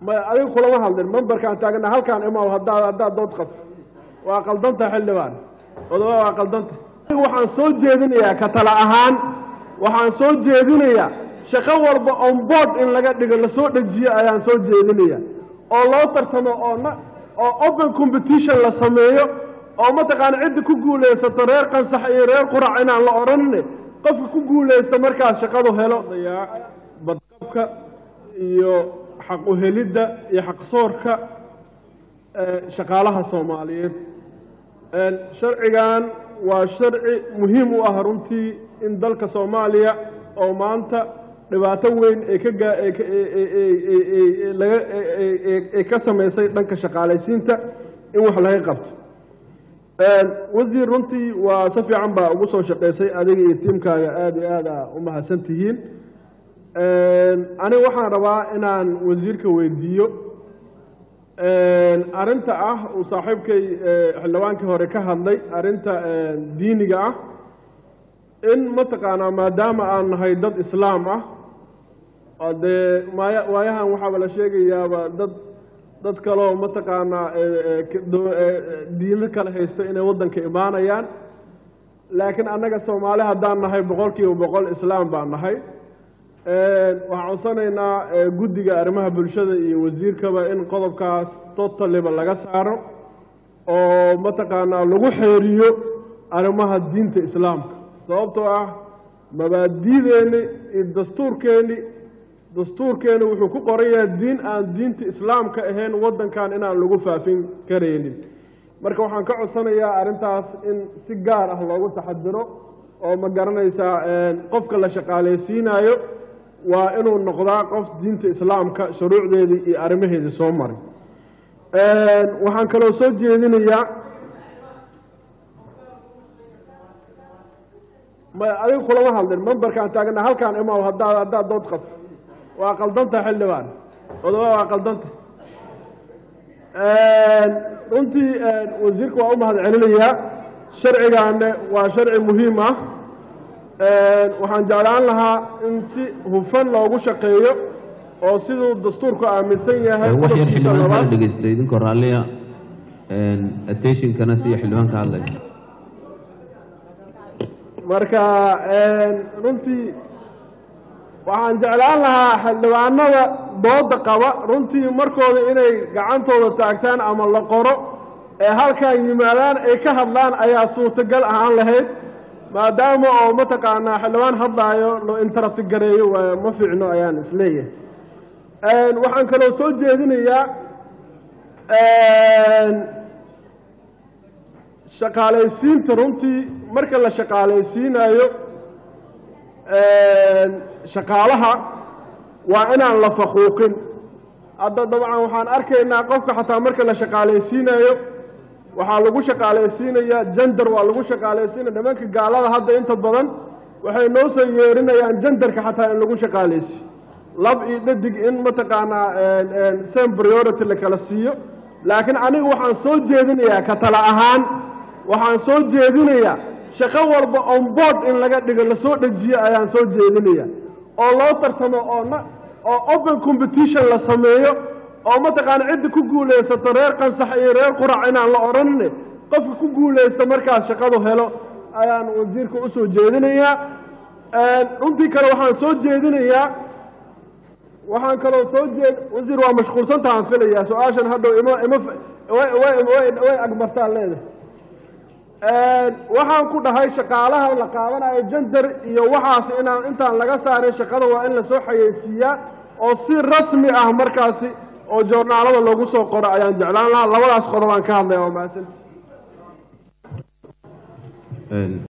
may adiga kulama hadlin memberkaan taagna halkaan imaw haddaad haddaad dood qabto waa qaldanta xildhibaan odoba waa qaldanta waxaan soo jeedinayaa ka tala ahaan waxaan soo jeedinayaa shaqo walba on board in laga dhigo lasoo dhejiyo ayaan soo jeedinaya oo loo tartamo oo na oo open competition la sameeyo oo mataqaana cidda ku guulaysato reer qansax iyo reer qurac inaan la odhanine qofka ku guulaysta markaas shaqadu helo badqabka iyo xaq uhelidda iyo xaqsoorka shaqaalaha soomaaliyeed sharcigan waa sharci muhiim u ah runtii in dalka soomaaliya oo maanta dhibaato weyn ay ka gaa laga ay ka samaysay dhanka shaqaalaysiinta in wax laga qabto wasiir runtii waa si fiican baa ugu soo shaqaysay adiga iyo tiimkaaga aada iyo aada u mahadsan tihiin aniga waxaan rabaa inaan wasiirka weydiiyo arrinta ah uu saaxiibkay xildhibaankii hore ka hadlay arrinta diiniga ah in mataqaanaa maadaama aan nahay dad islaam ah oo dee maaya waayahan waxaaba la sheegayaaba dad dad kaloo mataqaanaa diimo kale haysta inay waddanka imaanayaan laakiin annaga soomaali haddaan nahay boqol kiiba boqol islaam baan nahay waxaan codsanaynaa guddiga arrimaha bulshada iyo wasiirkaba in qodobkaas totaliba laga saaro oo mataqaanaa lagu xeeriyo arrimaha diinta islaamka sababtoo ah mabaadiideenni iyo dastuurkeenni dastuurkeenni wuxuu ku qoran yahay diin aan diinta islaamka ahayn waddankan inaan lagu faafin karaynin marka waxaan ka codsanayaa arrintaas in si gaar ah loogu taxadiro oo ma garanaysaa qofka la shaqaalaysiinayo waa inuu noqdaa qof diinta islaamka shuruucdeedii iyo arrimaheedii soo maray waxaan kaloo soo jeedinayaa may adiga kulama hadlin memberkaan taagna halkaan imaw haddaad haddaad dood qabto waa qaldanta xildhibaan odoba waa qaldanta runtii wasiirka waa u mahad celinayaa sharcigaane waa sharci muhiim ah waxaan jeclaan lahaa in si hufan loogu shaqeeyo oo siduu dastuurku aaminsan yahay wax yar qodobkiisa xildhibaan kala labaad dhegeysta idinkoo raalliya attentionkana siya xildhibaanka hadlaya marka runtii waxaan jeclaan lahaa xildhibaanada dooda qaba runtii markooda inay gacantooda taagtaan ama la qoro ee halkan yimaadaan ay ka hadlaan ayaa suurtagal ahaan lahayd maadaama oo mataqaanaa xildhibaan hadlaayo loo interrupt gareeyo waa ma fiicno ayaan isleeyahay waxaan kaloo soo jeedinayaa shaqaalaysiinta runtii marka la shaqaalaysiinayo shaqaalaha waa inaan la faquuqin hadda dabcan waxaan arkaynaa qofka xataa marka la shaqaalaysiinayo waxaa lagu shaqaalaysiinayaa jender waa lagu shaqaalaysiinaya nimanka gaalada hadda inta badan waxay noo soo yeerinayaan jenderka xataa in lagu shaqaalaysiiyo lab iyo dhadig in mataqaanaa same priority la kala siiyo laakiin aniga waxaan soo jeedinayaa ka tala ahaan waxaan soo jeedinayaa shaqo walba on board in laga dhigo lasoo dhejiyo ayaan soo jeedinaya oo loo tartamo oo na oo open competition la sameeyo oo mataqaana cidda ku guulaysato reer qansax iyo reer qurac inaan la odhanine qofka ku guulaysta markaas shaqadu helo ayaan wasiirka u soo jeedinayaa runtii kale waxaan soo jeedinayaa waxaan kaloo soo jeed wasiir waa mashquulsantahaan filayaa su-aashan hadhow ima ima way agmartaan leedahay waxaan ku dhahay shaqaalaha la qaadanayo jender iyo waxaas inaan intaan laga saarin shaqada waa in lasoo xayeysiiyaa oo si rasmi ah markaasi oo joornaalada loogu soo qoro ayaan jeclaan lahaa labadaas qodobaan ka hadlaya waa mahadsanti